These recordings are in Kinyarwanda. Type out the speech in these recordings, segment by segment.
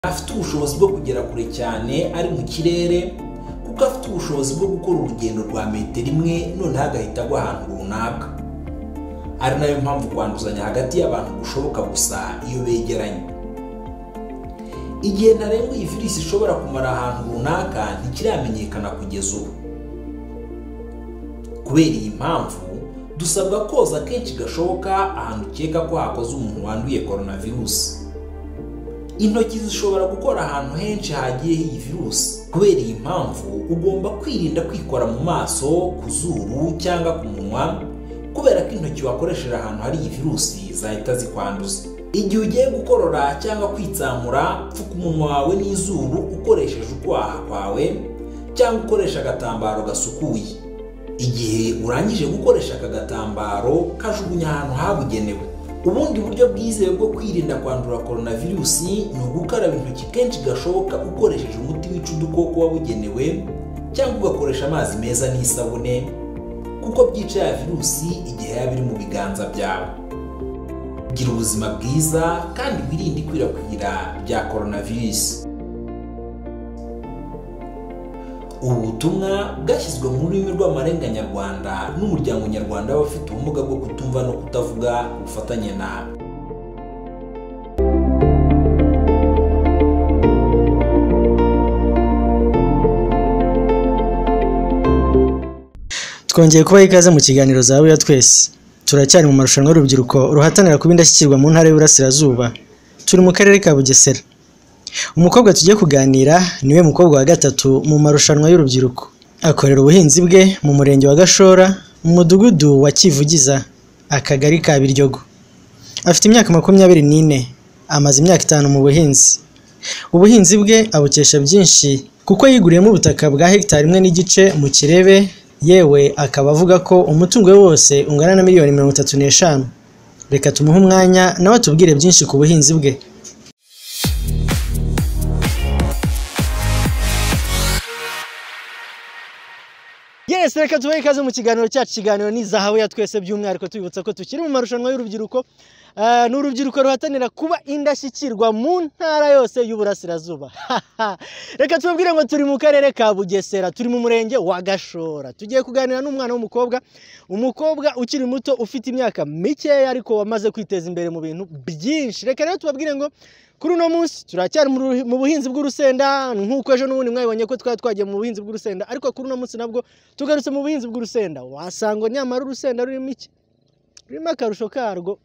afite ubushobozi bwo kugera kure cyane ari mu kirere kuko afite ubushobozi bwo gukora urugendo rwa metero imwe noneho agahita agwa ahantu runaka ari nayo mpamvu kwanduzanya hagati y'abantu gushoboka gusa iyo begeranye igihe ntarengwa iyi virus ishobora kumara ahantu runaka ntikiramenyekana kugeza ubu kubera iyi mpamvu dusabwa koza kenshi gashoboka ahantu ukeka ko hakoze umuntu wanduye koronavirusi intoki zishobora gukora ahantu henshi hagiye iyi virusi kubera iyi mpamvu ugomba kwirinda kwikora mu maso ku zuru cyangwa ku munwa kubera ko intoki wakoresheje ahantu hari iyi virusi zahita zikwanduza igihe ugiye gukorora cyangwa kwitsamura pfuka umunwa wawe n'izuru ukoresheje ukwaha kwawe cyangwa ukoresha agatambaro gasukuye igihe urangije gukoresha aka gatambaro kajugunya ahantu habugenewe ubundi buryo bwizewe bwo kwirinda kwandura koronavirusi ni ugukaraba intoki kenshi gashoboka ukoresheje umuti wica udukoko wabugenewe cyangwa ugakoresha amazi meza n'isabune kuko byica ya virusi igihe yaba iri mu biganza byawe gira ubuzima bwiza kandi wirinde ikwirakwira rya koronavirusi ubu butumwa bwashyizwe mu rurimi rw'amarenga nyarwanda n'umuryango nyarwanda w'abafite ubumuga bwo kutumva no kutavuga ubufatanye nawe twongeye kubaha ikaze mu kiganiro zawe ya twese turacyari mu marushanwa y'urubyiruko ruhatanira kuba indashyikirwa mu ntara y'uburasirazuba turi mu karere ka bugesera umukobwa tugiye kuganira niwe mukobwa wa gatatu mu marushanwa y'urubyiruko akorera ubuhinzi bwe mu murenge wa gashora mu mudugudu wa kivugiza akagari ka biryogo afite imyaka makumyabiri n'ine amaze imyaka itanu mu buhinzi ubuhinzi bwe abukesha byinshi kuko yiguriyemo ubutaka bwa hegitari imwe n'igice mu kirebe yewe akaba avuga ko umutungo we wose ungana na miliyoni mirongo itatu n'eshanu reka tumuhe umwanya nawe atubwire byinshi ku buhinzi bwe Yes, reka tubahe ikaze mu kiganiro cyacu ikiganiro ni zahabu ya twese by'umwihariko tubibutsa ko tukiri mu marushanwa y'urubyiruko Ah, ni urubyiruko ruhatanira kuba indashyikirwa mu ntara yose y'uburasirazuba reka tubabwire ngo turi mu karere ka bugesera turi mu murenge wa gashora tugiye kuganira n'umwana w'umukobwa umukobwa ukiri muto ufite imyaka mikeya ariko wamaze kwiteza imbere mu bintu byinshi reka rero tubabwire ngo kuri uno munsi turacyari mu ruhi- mu buhinzi bw'urusenda nk'uko ejo n'ubundi mwabibonye ko twari twagiye mu buhinzi bw'urusenda ariko kuri uno munsi nabwo tugarutse mu buhinzi bw'urusenda wasanga nyamara urusenda rurimo iki rurimo akarusho karwo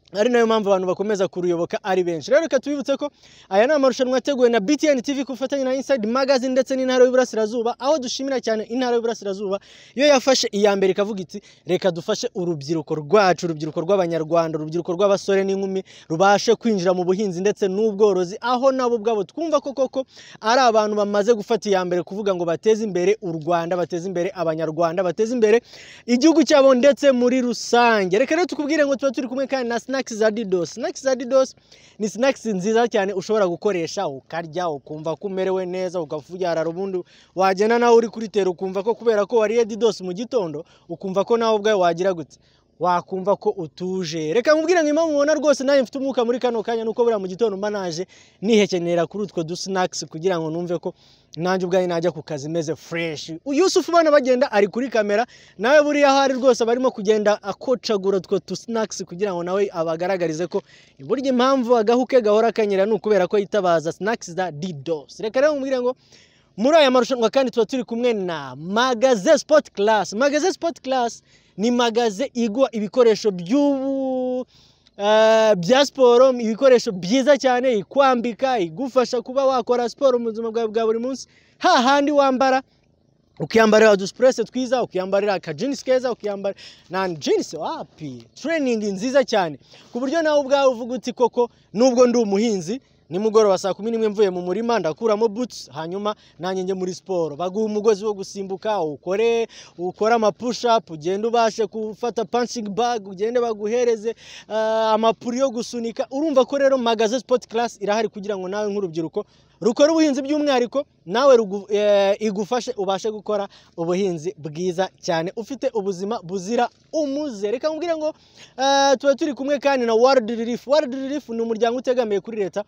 ari nayo mpamvu abantu bakomeza kuruyoboka ari benshi rero reka tubibutse ko aya ni amarushanwa yateguwe na btn tv ku bufatanye na inside magazine ndetse n'intara y'uburasirazuba aho dushimira cyane intara y'uburasirazuba iyo yafashe iya mbere ikavuga iti reka dufashe urubyiruko rwacu urubyiruko rw'abanyarwanda urubyiruko rw'abasore n'inkumi rubashe kwinjira mu buhinzi ndetse n'ubworozi aho nabo ubwabo twumva ko koko ari abantu bamaze gufata iya mbere kuvuga ngo bateze imbere u rwanda bateze imbere abanyarwanda bateze imbere igihugu cyabo ndetse muri rusange reka rero tukubwire ngo tuba turi kumwe kandi na snacks za didos snacks za didos ni snacks nziza cyane ushobora gukoresha ukarya ukumva ko umerewe neza ukafuyarara ubundi wagenda nawe uri kuri tera ukumva ko kubera ko wariye didos mu gitondo ukumva ko nawe ubwawe wagira gutya wakumva ko utuje reka nkubwire ngo impamvu mubona rwose nanjye mfite umwuka muri kano kanya nuko buriya mu gitondo mba naje nihekenera kuri utwo dusinakisi kugira ngo numve ko nanjye ubwanjye najya ku kazi meze fureshi yusufu ubona bagenda ari kuri kamera nawe buriya aho ari rwose aba arimo kugenda akocagura utwo dusinakisi kugira ngo nawe abagaragarize ko burya impamvu agahu ke gahora kanyera ni ukubera ko yitabaza sinakisi za didosi reka rero nkubwire ngo muri aya marushanwa kandi tuba turi kumwe na magaze sipoti karasi magaze sipoti karasi ni magaze igwa ibikoresho by'ubu eh, bya siporo ibikoresho byiza cyane ikwambika igufasha kuba wakora siporo mu buzima bwawe bwa buri munsi hahandi wambara ukiyambarira udusipurese twiza ukiyambarira akajinisi keza ukiyambara na jinisi wapi tureyiningi nziza cyane ku buryo nawe ubwawe uvuga uti koko nubwo ndi umuhinzi nimugoroba saa kumi n'imwe mvuye mu murima ndakuramo butsi hanyuma nanjye njye muri siporo baguha umugozi wo gusimbuka ukore ukore amapushapu ugende ubashe gufata panshingi bag ugende baguhereze ah, amapuri yo gusunika urumva ko rero magaze sipoti karasi irahari kugira ngo nawe nk'urubyiruko rukora ubuhinzi by'umwihariko nawe rugu- eh, igufashe ubashe gukora ubuhinzi bwiza cyane ufite ubuzima buzira umuze reka nkubwire ngo eh, tuba turi kumwe kandi na world relief world relief ni umuryango utegamiye kuri leta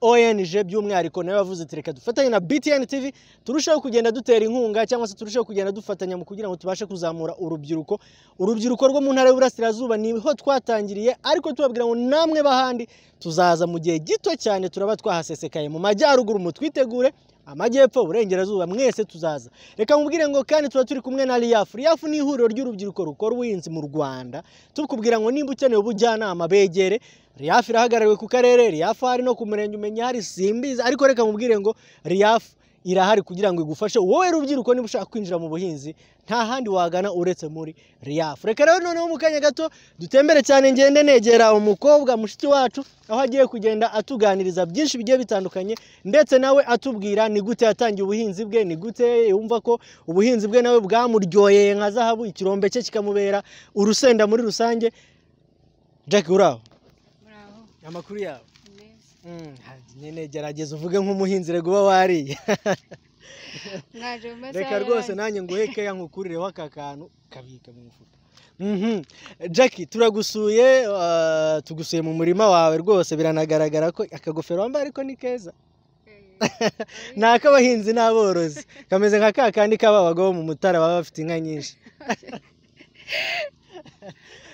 ONG by'umwihariko nayo yavuze ati reka dufatanye na BTN TV turusheho kugenda dutera inkunga cyangwa se turusheho kugenda dufatanya mu kugira ngo tubashe kuzamura urubyiruko urubyiruko rwo mu ntara y'uburasirazuba niho twatangiriye ariko tubabwira ngo namwe bahandi tuzaza mu gihe gito cyane turaba twahasesekaye mu majyaruguru mutwitegure amajyepfo uburengerazuba mwese tuzaza reka mubwire ngo kandi tuba turi kumwe na riyafu riyafu ni ihuriro ry'urubyiruko rukora ubuhinzi mu rwanda tukubwira ngo nimba ukeneye ubujyanama begere riyafu irahagarariwe ku karere riyafu hari no ku murenge umenya hari simbizi ariko reka mubwire ngo riyafu irahari kugira ngo igufashe wowe rubyiruko niba ushaka kwinjira mu buhinzi nta handi wagana uretse muri riyafu reka rero noneho mu kanya gato dutembere cyane ngende negera umukobwa mushiki wacu aho agiye kugenda atuganiriza byinshi bigiye bitandukanye ndetse nawe atubwira ni gute yatangiye ubuhinzi bwe ni gute yumva ko ubuhinzi bwe nawe bwamuryoheye nka zahabu ikirombe cye kikamubera urusenda muri rusange jack uraho muraho amakuru yawe mbese Mm, nyine gerageza uvuge nk'umuhinzi rego uba wariye mwaje mu masaha reka rwose nanjye nguhe keya nkukurireho aka kantu kabika mu mufuka Mhm. Jackie turagusuye uh, tugusuye mu murima wawe rwose biranagaragara ko akagofero wambaye ariko ni keza ni ak'abahinzi n'aborozi kameze nka ka kandi kaba abagabo mu mutara baba bafite inka nyinshi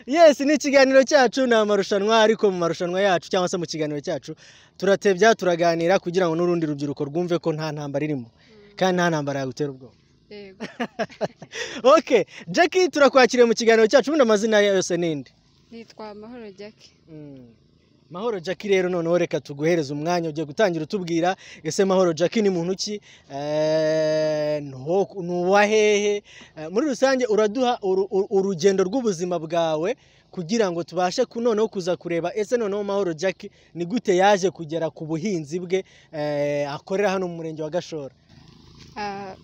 yes ni ikiganiro cyacu ni amarushanwa ariko mu marushanwa yacu cyangwa se mu kiganiro cyacu turatebya turaganira kugira ngo n'urundi rubyiruko rwumve ko nta ntambara irimo kandi nta ntambara yagutera ubwoba yego ok jackie turakwakiriye mu kiganiro cyacu ubundi amazina ye yose n'indi nitwa amahoro jackie mahoro jackie rero noneho reka tuguhereze umwanya ugiye gutangira utubwira ese mahoro jackie ni muntu ki Eh, ntuho- ni uwahehe Eh, muri rusange uraduha uru- uru- urugendo rw'ubuzima bwawe kugira ngo tubashe ku- noneho kuza kureba ese noneho mahoro jackie ni gute yaje kugera ku buhinzi bwe eh, akorera hano mu murenge wa gashora Ah,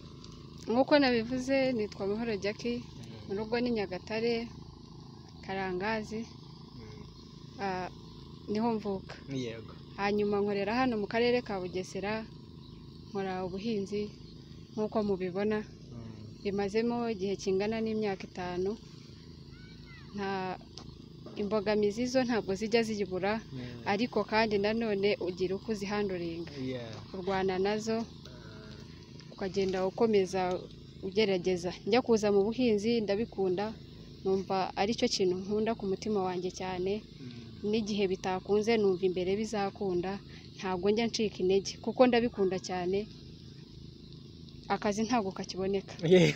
nk'uko nabivuze nitwa amahoro jackie mu rugo ni nyagatare karangazi ah, niho mvuka yego hanyuma nkorera hano mu karere ka bugesera nkora ubuhinzi nk'uko mubibona bimazemo igihe kingana n'imyaka itanu nta imbogamizi zo ntabwo zijya zibura ariko kandi nanone ugira uko uzihanduringa Yeah. kurwana nazo ukagenda ukomeza ugerageza njya kuza mu buhinzi ndabikunda numva aricyo kintu nkunda ku mutima wanjye cyane n'igihe bitakunze numva imbere bizakunda ntabwo njya ncika intege kuko ndabikunda cyane akazi ntabwo kakiboneka Yeah.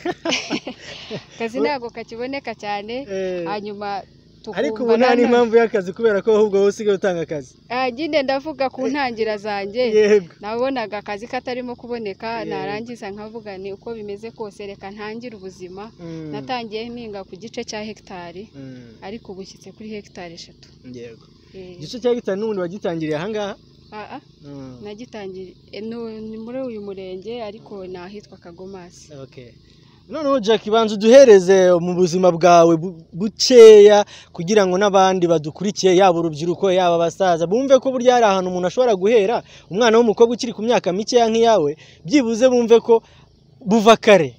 akazi ntabwo kakiboneka cyane Eh. hanyuma tukumva ariko ubu nta nanone- n'impamvu y'akazi kubera ko ahubwo wowe usigaye utanga akazi Ah, nyine ndavuga ku ntangira zanjye yego nabonaga akazi katarimo kuboneka Yego. narangiza nkavuga ni uko bimeze kose reka ntangire ubuzima Mm. natangiye mpinga ku gice cya hegitari Mm. ariko ubu nshyitse kuri hegitari eshatu yego Eh, igice cya gitanu n'ubundi wagitangiriye aha ngaha ah, ah, Mm. nagitangiye eh, nu- ni muri uyu murenge ariko ni ahitwa kagomasi Okay. noneho jack banza uduhereze mu buzima bwawe bu- bukeya kugira ngo n'abandi badukurikiye yaba urubyiruko yaba abasaza bumve ko burya hari ahantu umuntu ashobora guhera umwana w'umukobwa ukiri ku myaka mikeya nk'iyawe byibuze bumve ko buva kare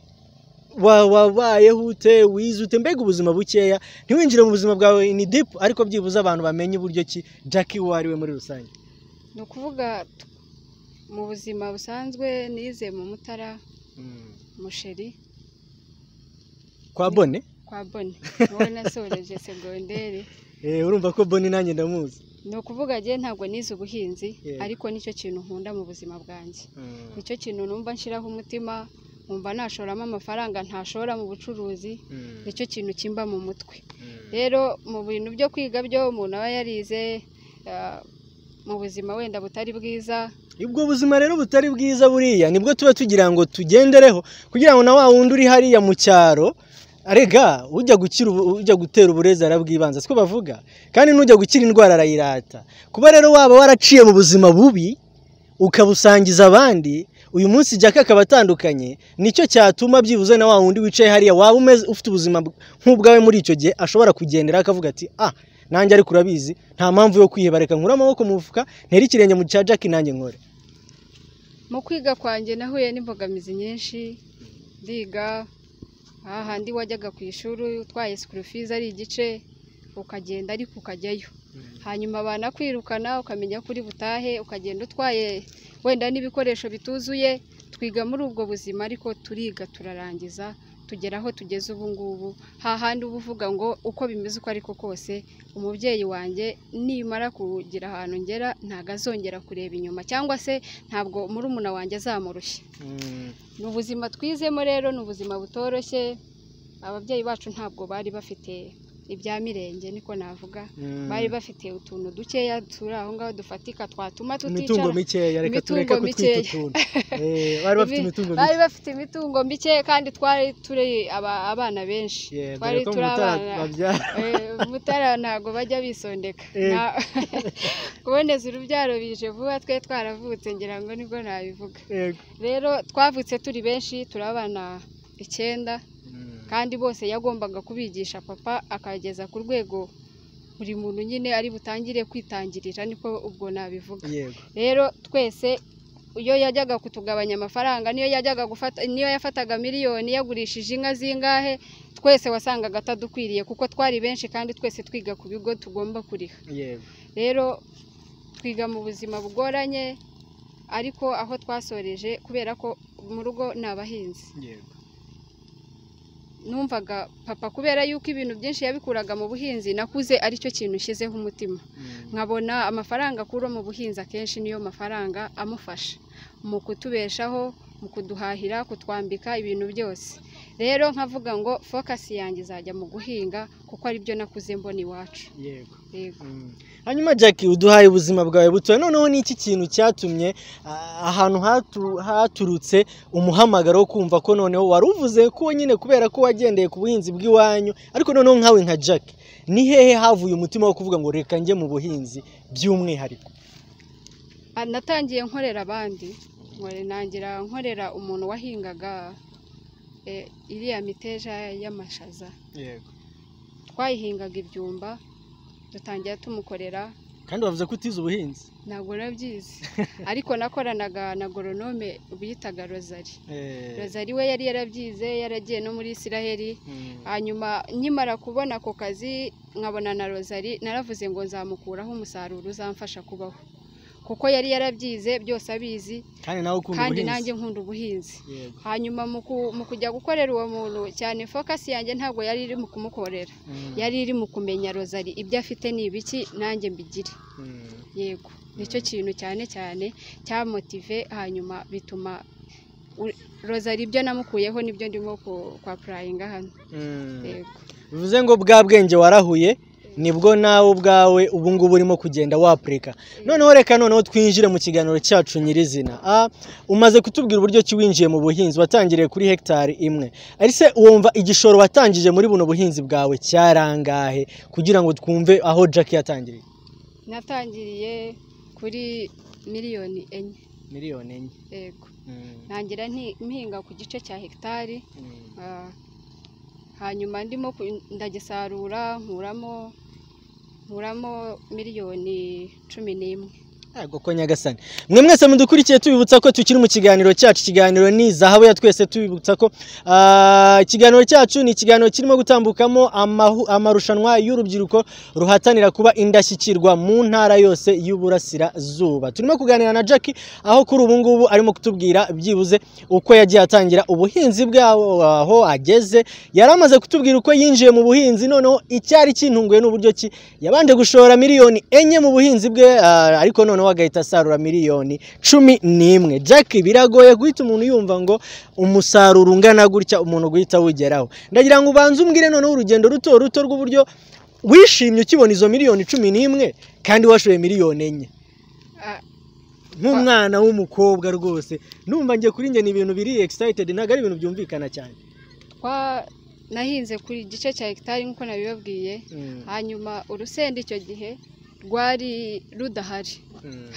Wa- wabayeho ute wize ute mbega ubuzima bukeya ntiwinjire mu buzima bwawe ni dipu ariko byibuze abantu bamenye uburyo ki jack uwo ari we muri rusange ni ukuvuga t- mu buzima busanzwe nize mu mutara musheri kwa bone kwa bone wowe nasoreje segonderi Eh, urumva ko bone nanjye ndamuzi ni ukuvuga njye ntabwo nize ubuhinzi Yego. ariko nicyo kintu nkunda mu buzima bwanjye nicyo kintu numva nshiraho umutima nkumva nashoramo amafaranga ntashora mu bucuruzi nicyo kintu kimba mu mutwe rero mu bintu byo kwiga byo umuntu aba yarize ah, mu buzima wenda butari bwiza ubwo buzima rero butari bwiza buriya nibwo tuba tugira ngo tugendereho kugira ngo na wa wundi uri hariya mu cyaro arega ujya gukira ubu- ujya gutera uburezi arabwibanza siko bavuga kandi n'ujya gukira indwara arayirata kuba rero waba waraciye mu buzima bubi ukabusangiza abandi uyu munsi jaka akaba atandukanye nicyo cyatuma byibuze na wa wundi wicaye hariya waba umeze ufite ubuzima bw- nk'ubwawe muri icyo gihe ashobora kugendera akavuga ati ah nanjye ariko urabizi nta mpamvu yo kwiheba reka nkure amaboko mu mufuka ntere ikirenge mu cya jaki nanjye nkore mu kwiga kwanjye nahuye n'imbogamizi nyinshi ndiga hahandi wajyaga ku ishuri utwaye sikuru fizi ari igice ukagenda ariko ukajyayo hanyuma banakwirukana ukamenya ko uri butahe ukagenda utwaye wenda n'ibikoresho bituzuye twiga muri ubwo buzima ariko turiga turarangiza tugera aho tugeze ubu ngubu hahandi uba uvuga ngo uko bimeze uko ariko kose umubyeyi wanjye nimara kugira ahantu ngera ntabwo azongera kureba inyuma cyangwa se ntabwo murumuna wanjye azamurushya ni ubuzima twizemo rero ni ubuzima butoroshye ababyeyi bacu ntabwo bari bafite ibya mirenge niko navuga bari bafite utuntu dukeya turi aho ngaho dufatika twatuma imitungo tuticara mikeya reka Imitungo tureke mikeya. kutwitutuntu Eh, bari bafite Ibi- imitungo bari mike bafite imitungo mike kandi twari turi aba- abana benshi Yeah, dore twari ko turi mutara abana babyara Eh, Mutara ntabwo bajya bisondeka Eh. Na- kuboneza urubyaro bije vuba twe twaravutse ngira ngo nibwo nabivuga Yego. rero twavutse turi benshi turi abana icyenda kandi bose yagombaga kubigisha papa akageza ku rwego buri muntu nyine ari butangire kwitangirira niko ubwo nabivuga yego rero twese iyo yajyaga kutugabanya amafaranga niyo yajyaga gufata niyo yafataga miliyoni yagurishije inka zingahe twese wasangaga atadukwiriye kuko twari benshi kandi twese twiga ku bigo tugomba kuriha yego rero twiga mu buzima bugoranye ariko aho twasoreje kubera ko mu rugo ni abahinzi yego numvaga papa kubera yuko ibintu byinshi yabikuraga mu buhinzi nakuze aricyo kintu nshyizeho umutima Mm. nkabona amafaranga akura mu buhinzi akenshi niyo mafaranga amufasha mu kutubeshaho mu kuduhahira kutwambika ibintu byose rero nkavuga ngo fokasi yanjye izajya mu guhinga kuko aribyo nakuze mbona iwacu yego yego Mm. hanyuma jack uduhaye ubuzima bwawe butoya noneho ni iki kintu cyatumye ah, ahantu hatu- haturutse umuhamagaro wo kumva ko noneho wari uvuze ko nyine kubera ko wagendeye ku buhinzi bw'iwanyu ariko noneho nkawe nka jack ni hehe havuye umutima wo kuvuga ngo reka njye mu buhinzi by'umwihariko Ah, natangiye nkorera abandi nkore- ntangira nkorera umuntu wahingaga eh, iriya miteja y'amashaza yego twayihingaga ibyumba dutangira tumukorera kandi wavuze ko utize ubuhinzi ntabwo nabyizi ariko nakoranaga na goronome bitaga rozari rozari we yari yarabyize yaragiye no muri isiraheli hanyuma nkimara kubona ako kazi nkabona na rozari naravuze ngo nzamukuraho umusaruro uzamfasha kubaho kuko yari yarabyize byose abizi kandi nawe ukunda kandi ubuhinzi nanjye nkunda ubuhinzi yego hanyuma mu ku- mu kujya gukorera uwo muntu cyane fokasi yanjye ntabwo yari iri mu kumukorera Mm. yari iri mu kumenya rozari ibyo afite ni ibiki nanjye mbigire Mm. yego nicyo kintu cyane cyane cyamotive hanyuma bituma u- rozari ibyo namukuyeho nibyo ndimo ku- kwa purayinga hano Mm. yego bivuze ngo bwa bwenge warahuye nibwo nawe ubwawe ubu ngubu urimo kugenda wapurika noneho reka noneho twinjire mu kiganiro cyacu nyirizina Ah, umaze kutubwira uburyo ki winjiye mu buhinzi watangiriye kuri hegitari imwe ariko wumva igishoro watangije muri buno buhinzi bwawe cyarangahe kugira ngo twumve aho jack yatangiriye natangiriye kuri miliyoni enye miliyoni enye yego ntangira nti- mpihinga ku gice cya hegitari Ah, hanyuma ndimo ku- ndagisarura nkuramo nkuramo miliyoni cumi n'imwe Yego ko nyagasani mwe mwese mudukurikiye tubibutsa ko tukiri mu kiganiro cyacu ikiganiro ni zahabu ya twese tubibutsa ko ah, ikiganiro cyacu ni ikiganiro kirimo gutambukamo amahu- amarushanwa y'urubyiruko ruhatanira kuba indashyikirwa mu ntara yose y'uburasirazuba turimo kuganira na Jack aho kuri ubu ngubu arimo kutubwira byibuze uko yagiye atangira ubuhinzi bwaho aho ageze yari amaze kutubwira uko yinjiye mu buhinzi noneho icyari kintunguye n'uburyo ki yabanje gushora miliyoni enye mu buhinzi bwe ah, ariko noneho agahita asarura miliyoni cumi n'imwe jack biragoye guhita umuntu yumva ngo umusaruro ungana gutya umuntu guhita awugeraho ndagira ngo ubanze umbwire noneho urugendo ruto ruto rw'uburyo wishimye ukibona izo miliyoni cumi n'imwe kandi washoye miliyoni enye Ah, nk'umwana w'umukobwa rwose numva njye kuri njye ni ibintu biri excited ntabwo ari ibintu byumvikana cyane twa nahinze kuri igice cya hegitari nk'uko nabibabwiye hanyuma urusenda icyo gihe rwari rudahari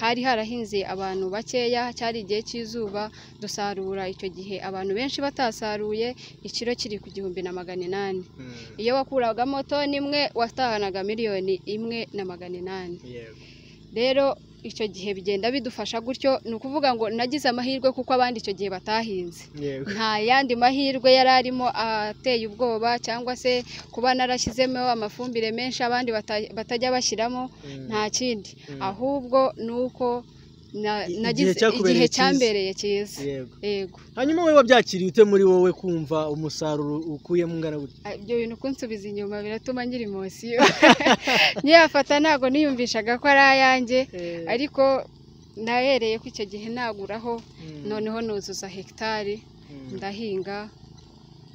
hari harahinze abantu bakeya cyari igihe cy'izuba dusarura icyo gihe abantu benshi batasaruye ikiro kiri ku gihumbi na magana inani iyo wakuragamo toni imwe watahanaga miliyoni imwe na magana inani rero icyo gihe bigenda bidufasha gutyo ni ukuvuga ngo nagize amahirwe kuko abandi icyo gihe batahinze yego nta yandi mahirwe yari arimo ateye ubwoba cyangwa se kuba narashyizemo amafumbire menshi abandi bata- batajya bashyiramo Mm. nta kindi Mm. ahubwo ni uko na- I- nagize igihe cyakubereye igihe cyiza. cyambereye cyiza yego yego hanyuma wowe wabyakiriye ute muri wowe kumva umusaruro ukuyemo ungana gutya Ah, ibyo bintu kunsubiza inyuma biratuma nyiri imosiyo nyiyafata ntabwo niyumvishaga ko ari ayanjye ariko nahereye ko icyo gihe naguraho Mm. noneho nuzuza hegitari Mm. ndahinga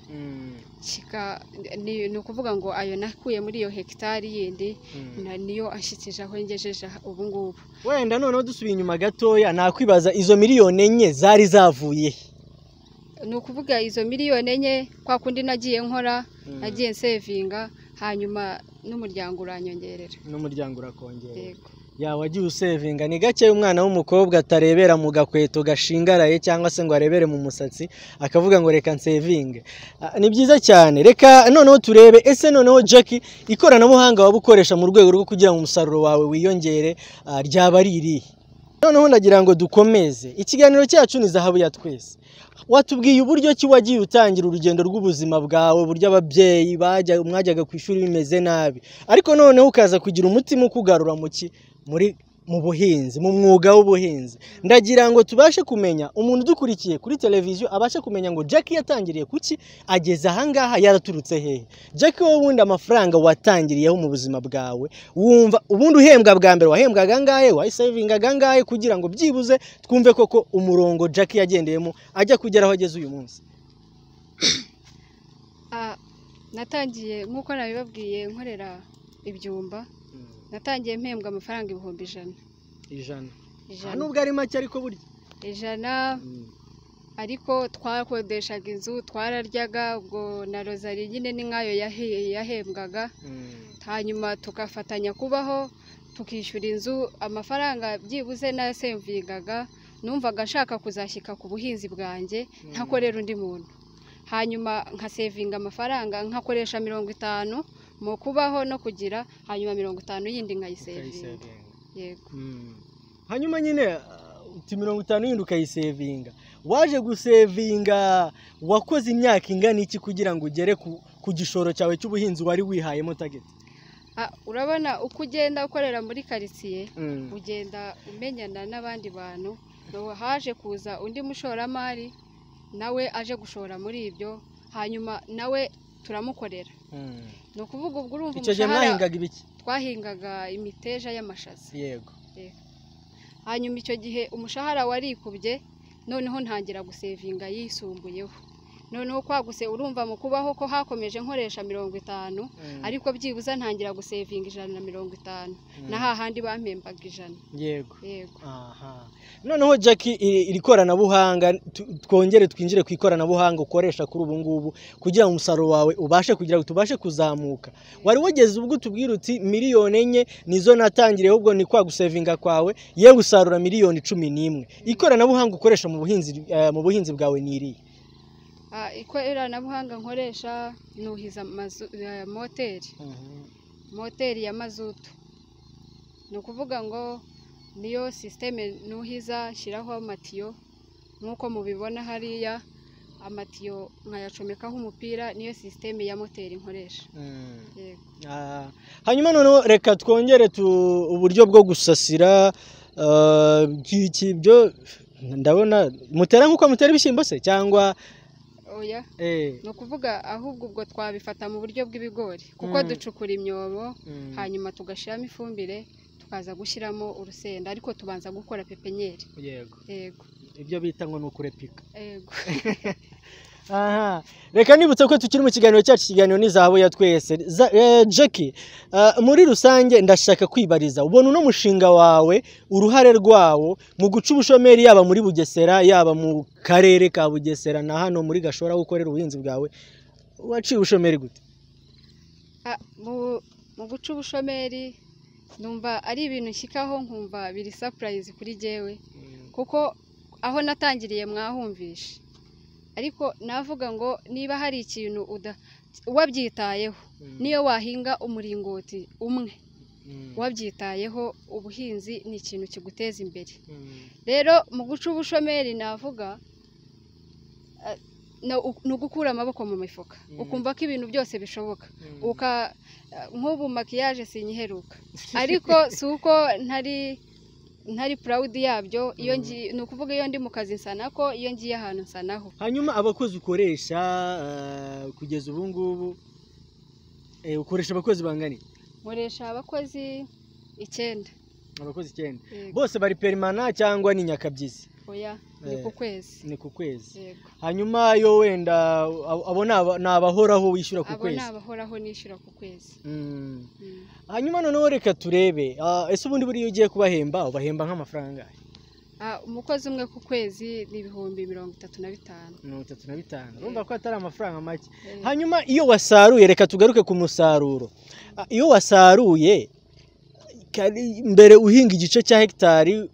Mm. kika ni ni ukuvuga ngo ayo nakuye muri iyo hegitari yindi Mm. na- niyo ashyikije aho ngejeje aha- ubu ngubu wenda noneho dusubiye inyuma gatoya nakwibaza izo miliyoni enye zari zavuye he? ni ukuvuga izo miliyoni enye kwa kundi nagiye nkora Mm. nagiye nsevinga hanyuma n'umuryango uranyongerera n'umuryango urakongera yego yawe wagiye usevinga ni gake umwana w'umukobwa atarebera mu gakweto gashingaraye cyangwa se ngo arebere mu musatsi akavuga ngo reka nsevinge Ah, ni byiza cyane reka noneho turebe ese noneho Jackie ikoranabuhanga waba ukoresha mu rwego rwo kugira ngo umusaruro wawe wiyongere ah, ryaba ari irihe noneho ndagira ngo dukomeze ikiganiro cyacu ni zahabu ya twese watubwiye uburyo ki wagiye utangira urugendo rw'ubuzima bwawe uburyo ababyeyi bajya mwajyaga ku ishuri bimeze nabi ariko noneho ukaza kugira umutima ukugarura mu ki muri mu buhinzi mu mwuga w'ubuhinzi ndagira ngo tubashe kumenya umuntu udukurikiye kuri televiziyo abashe kumenya ngo Jackie yatangiriye kuki ageze ahangaha yaraturutse hehe Jackie wowe ubundi amafaranga watangiriyeho mu buzima bwawe wumva ubundi uhembwa bwa mbere wahembwaga angahe wayisevingaga angahe kugira ngo byibuze twumve koko umurongo Jackie yagendeyemo ajya kugera aho ageze uyu munsi Ah, natangiye nk'uko nabibabwiye nkorera ibyumba natangiye mpembwa amafaranga ibihumbi ijana ijana Ah, ijana nubwo ari make ariko burya ijana ariko twakodeshaga inzu twararyaga ubwo na rozari nyine ni nk'ayo yahe- yahembwaga hanyuma tugafatanya kubaho tukishyura inzu amafaranga byibuze nasemvingaga numvaga nshaka kuzashyika ku buhinzi bwanjye ntakorera undi muntu hanyuma nkasevinga amafaranga nkakoresha mirongo itanu mu kubaho no kugira hanyuma mirongo itanu yindi nkayisevinga yego hanyuma nyine uh, uti mirongo itanu yindi ukayisevinga waje gusevinga wakoze imyaka ingana iki kugira ngo ugere ku, ku gishoro cyawe cy'ubuhinzi wari wihayemo tageti Ah, urabona uko ugenda ukorera muri karitsiye ugenda umenyana n'abandi bantu ubu haje kuza undi mushoramari nawe aje gushora muri ibyo hanyuma nawe turamukorera ni ukuvuga ubwo urumva icyo gihe umushahara mwahingaga ibiki twahingaga imiteja y'amashaza yego hanyuma icyo gihe umushahara warikubye noneho ntangira gusevinga yisumbuyeho noneho kwaguse urumva mu kubaho ko hakomeje nkoresha mirongo itanu ariko byibuze ntangira gusevinga ijana na mirongo itanu na hahandi bampembaga ijana yego yego Aha. noneho Jackie iri iri koranabuhanga tu- twongere twinjire ku ikoranabuhanga ukoresha kuri ubu ngubu kugira ngo umusaruro wawe ubashe kugira ngo tubashe kuzamuka wari wageze ubwo utubwira uti miliyoni enye nizo natangiriye ahubwo ni kwa gusevinga kwawe yewe usarura miliyoni cumi n'imwe ikoranabuhanga ukoresha mu buhinzi eh, mu buhinzi bwawe ni irihe Ah, ikoranabuhanga nkoresha nuhiza amazu- eh, moteri moteri ya mazutu ni ukuvuga ngo niyo sisiteme nuhiza shyiraho amatiyo nk'uko mubibona hariya amatiyo nkayacomekaho umupira niyo sisiteme ya moteri nkoresha yego Ah, hanyuma noneho reka twongere tu uburyo bwo gusasira ah, iki- iki- byo ndabona mutera nk'uko mutera ibishyimbo se cyangwa oya eh, ni ukuvuga ahubwo ubwo twabifata mu buryo bw'ibigori kuko Mm. ducukura imyobo mm, hanyuma tugashyiramo ifumbire tukaza gushyiramo urusenda ariko tubanza gukora pepenyeri yego yego ibyo bita ngo ni ukurepika yego aha reka nibutse ko tukiri mu kiganiro cyacu ikiganiro ni zahabu ya twese Za- eh, Jackie ah, muri rusange ndashaka kwibariza ubona uno mushinga wawe uruhare rwawo mu guca ubushomeri yaba muri bugesera yaba mu karere ka bugesera na hano muri gashora aho ukorera ubuhinzi bwawe waciye ubushomeri gute Ah, mu mu guca ubushomeri numva ari ibintu nshyikaho nkumva biri sapurayizi kuri jyewe kuko aho natangiriye mwahumvishe ariko navuga ngo niba hari ikintu uda wabyitayeho niyo wahinga umuringoti umwe wabyitayeho ubuhinzi ni ikintu kiguteza imbere rero mu guca ubushomeri navuga eh, na- u- ni ugukura amaboko mu mifuka Mm. ukumva ko ibintu byose bishoboka uka eh, nk'ubu makiyaje sinyiheruka ariko si uko ntari ntari purawudi yabyo iyo Mm. ngi- ni ukuvuga iyo ndi mu kazi nsana ko iyo ngiye ahantu nsanaho hanyuma abakozi ukoresha eh, kugeza ubu ngubu eh, ukoresha abakozi bangana iki? nkoresha abakozi icyenda abakozi icyenda yego bose bari perimana cyangwa ni nyakabyizi oya ni Eh. ku kwezi ni ku kwezi yego hanyuma yo wenda abo- abo ni aba- ni abahoraho wishyura ku abo ni kwezi abahoraho nishyura ku kwezi Mm. Mm. hanyuma noneho reka turebe ah, ese ubundi buriya iyo ugiye kubahemba ubahemba nk'amafaranga angahe? Ah, umukozi umwe ku kwezi ni ibihumbi mirongo itatu na bitanu mirongo itatu na bitanu Eh. urumva ko atari amafaranga make Eh, hanyuma iyo wasaruye reka tugaruke ku musaruro Ah, iyo wasaruye kari- mbere uhinga igice cya hegitari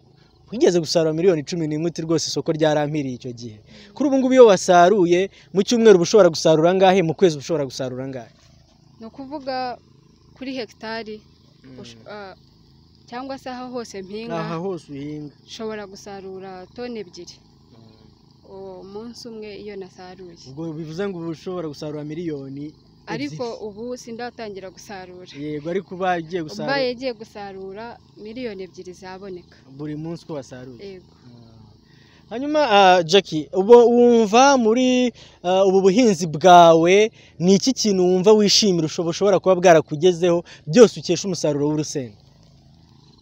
wigeze gusarura miliyoni cumi n'imwe uti rwose isoko ryarampiriye icyo gihe kuri ubu ngubu iyo wasaruye mu cyumweru uba ushobora gusarura angahe mu kwezi uba ushobora gusarura angahe ni ukuvuga kuri hegitari ush- ah, cyangwa se aho hose mpinga aha hose uhinga nshobora gusarura toni ebyiri umunsi umwe iyo nasaruye ubwo bivuze ngo uba ushobora gusarura miliyoni ariko ebyiri. ubu sindatangira gusarura yego ariko uba ugiye ubaye gusarura agiye gusarura miliyoni ebyiri zaboneka buri munsi uko wasaruye yego hanyuma ah, Jackie ubu wumva muri ah, ubu buhinzi bwawe ni iki kintu wumva wishimira ushobo- ushobora kuba bwarakugezeho byose ukesha umusaruro w'urusenda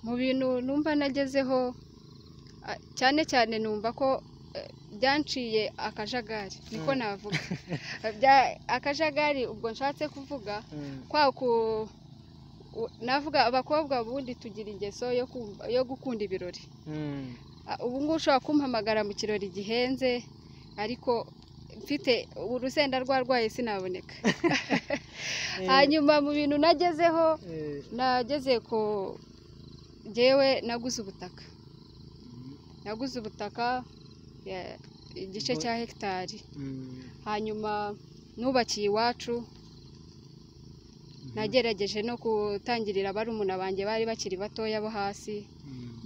mu bintu numva nagezeho ah, cyane cyane numva ko eh, byanciye akajagari niko Mm. navuga Bya- akajagari ubwo nshatse kuvuga kwa ku u- navuga abakobwa ubundi tugira ingeso yo kumva- yo gukunda ibirori Ah, ubu ngubu ushobora kumpamagara mu kirori gihenze ariko mfite ubu urusenda rwarwaye sinaboneka hanyuma mu bintu nagezeho nageze ku jyewe naguze ubutaka naguze ubutaka ya- igice cya hegitari hanyuma nubakiye iwacu nagerageje no gutangirira barumuna banjye bari bakiri batoya bo hasi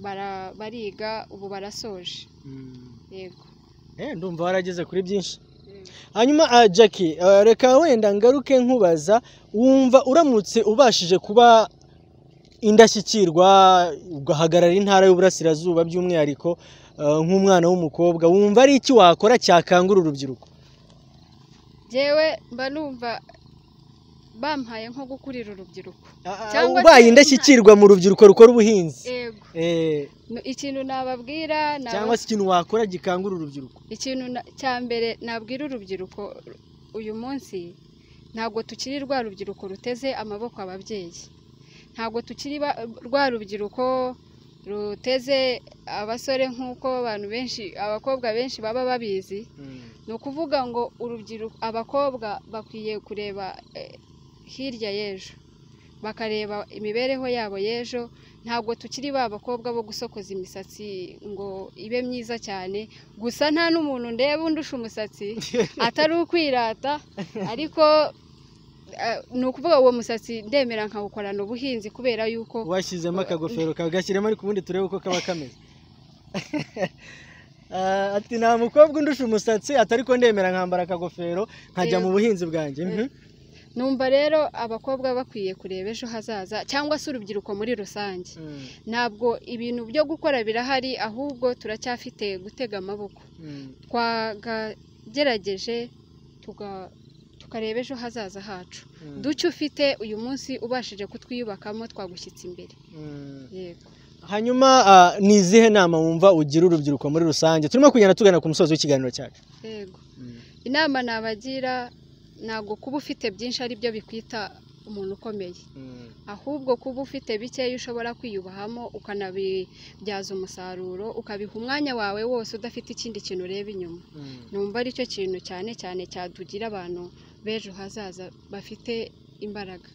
bara- bariga ubu barasoje yego Eh, ndumva warageze kuri byinshi hanyuma ah, Jackie ah, reka wenda ngaruke nkubaza wumva uramutse ubashije kuba indashyikirwa ugahagarara intara y'uburasirazuba by'umwihariko ah, nk'umwana w'umukobwa wumva ari iki wakora cyakangura urubyiruko jyewe mba numva bampaye nko gukurira urubyiruko Cyangwa se ubaye indashyikirwa mu rubyiruko rukora ubuhinzi yego Eh, Nu- ikintu nababwira naba- cyangwa se ikintu wakora gikangura urubyiruko ikintu na- cya mbere nabwira urubyiruko uyu munsi ntabwo tukiri rwa rubyiruko ruteze amaboko ababyeyi ntabwo tukiri ba- rwa rubyiruko ruteze abasore nk'uko abantu benshi abakobwa benshi baba babizi ni ukuvuga ngo urubyiruko abakobwa bakwiye kureba eh, hirya y'ejo bakareba imibereho yabo y'ejo ntabwo tukiri ba bakobwa bo gusokoza imisatsi ngo ibe myiza cyane gusa nta n'umuntu ndeba undusha umusatsi atari ukwirata ariko eh, ni ukuvuga uwo musatsi ndemera nkawukorana ubuhinzi kubera yuko washyizemo akagofero kawe gashyiremo ariko ubundi turebe uko kaba kameze Ah, ati nta mukobwa undusha umusatsi ati ariko ndemera nkambara akagofero nkajya mu Yego. buhinzi bwanjye Mhm. numva rero abakobwa bakwiye kureba ejo hazaza cyangwa se urubyiruko muri rusange Mm, ntabwo ibintu byo gukora birahari ahubwo turacyafite gutega amaboko mm, twagerageje tuga- tukareba ejo hazaza hacu mm, duke ufite uyu munsi ubashije kutwiyubakamo twagushyitse imbere mm. yego hanyuma ah, ni izihe nama wumva ugira urubyiruko muri rusange turimo kugenda tugana ku musozi w'ikiganiro cyacu yego inama nabagira ntabwo kuba ufite byinshi ari byo bikwita umuntu ukomeye ahubwo kuba ufite bikeya ushobora kwiyubahamo ukanabibyaza umusaruro ukabiha umwanya wawe wose udafite ikindi kintu ureba inyuma numva aricyo kintu cyane cyane cyadugira abantu b'ejo hazaza bafite imbaraga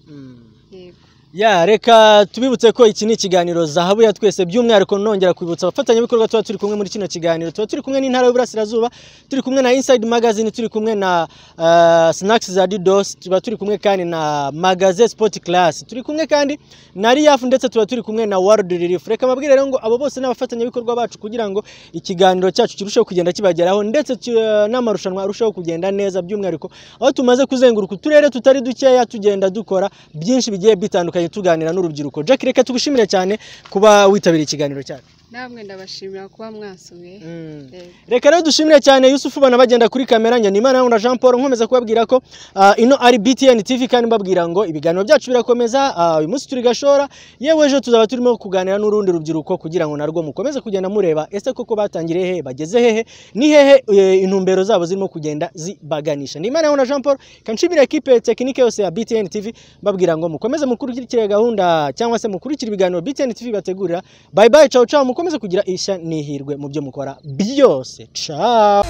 yego ya reka tubibutse ko iki ni ikiganiro zahabu ya twese by'umwihariko nongera kwibutsa abafatanyabikorwa tuba turi kumwe muri kino kiganiro tuba turi kumwe n'intara y'uburasirazuba turi kumwe na inside magazine turi kumwe na uh, snacks za didos tuba turi kumwe kandi na magaze sport class turi kumwe kandi na riaf ndetse tuba turi kumwe na world relief reka mabwire rero ngo abo bose ni abafatanyabikorwa bacu kugira ngo ikiganiro cyacu kirusheho kugenda kibageraho ndetse ki- eh, n'amarushanwa arusheho kugenda neza by'umwihariko aho tumaze kuzenguruka uturere tutari dukeya tugenda dukora byinshi bigiye bitandukanye tuganira n'urubyiruko jack reka tugushimire cyane kuba witabiriye ikiganiro cyacu namwe ndabashimira kuba mwasuye Eh, reka rero dushimire cyane yusufu bana bagenda kuri kamera njye nimana yangu na jean paul nkomeza kubabwira ko ah, ino ari btn tv kandi mbabwira ngo ibiganiro byacu birakomeza ah, uyu munsi turi gashora yewe ejo tuzaba turimo kuganira n'urundi rubyiruko kugira ngo narwo mukomeze kugenda mureba ese koko batangiriye hehe bageze hehe ni hehe eh, intumbero zabo zirimo kugenda zibaganisha nimana yangu na jean paul kanshimira ekipe tekinike yose ya btn tv mbabwira ngo mukomeze mukurikire gahunda cyangwa se mukurikire ibiganiro btn tv bategurira bye bye ciao ciao mukomeze kugira ishya n'ihirwe mu byo mukora byose ciao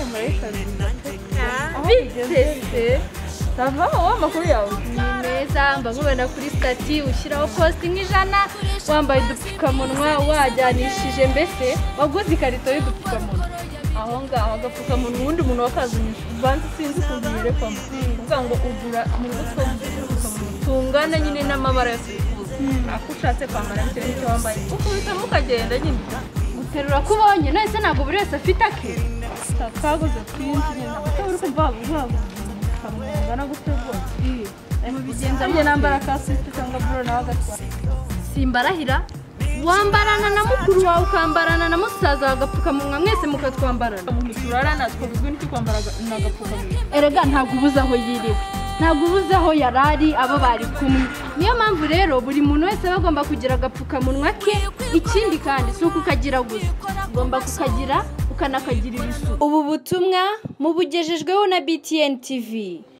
bitese sava wowe amakuru yawe ni meza mbakubona kuri stati ushyiraho positi nk'ijana wambaye udupfukamunwa wajyanishije mbese waguze ikarito y'udupfukamunwa aho ngaho agapfukamunwa ubundi umuntu wakazumisha uvanze sinzi ukuntu birekamo kuvuga ngo ugura mu mutwe w'udupfukamunwa tungana nyine n'amabara yose wifuza ako ushatse kwambara bitewe n'icyo wambaye ukubitamo ukagenda nyine guterura ko ubonye nahise ntabwo buri wese afite ake twaguze twinshi nyine kuko uri kumva wabuze ukabungana gutyo rwose mubigenza Nanjye nambara ka swift cyangwa bro nawe agatwara simbarahira wambarana na mukuru wawe ukambarana na musaza wawe agapfukamunwa mwese mukatwambarana umuntu turarana twabuzwe n'icyo kwambara aga- ni agapfukamunwa erega ntabwo ubuze aho yiriwe ntabwo ubuze aho yari ari abo bari kumwe niyo mpamvu rero buri muntu wese aba agomba kugira agapfukamunwa ke ikindi kandi si ukukagira gusa ugomba kukagira ukanakagirira isuku ubu butumwa mubugejejweho na btn tv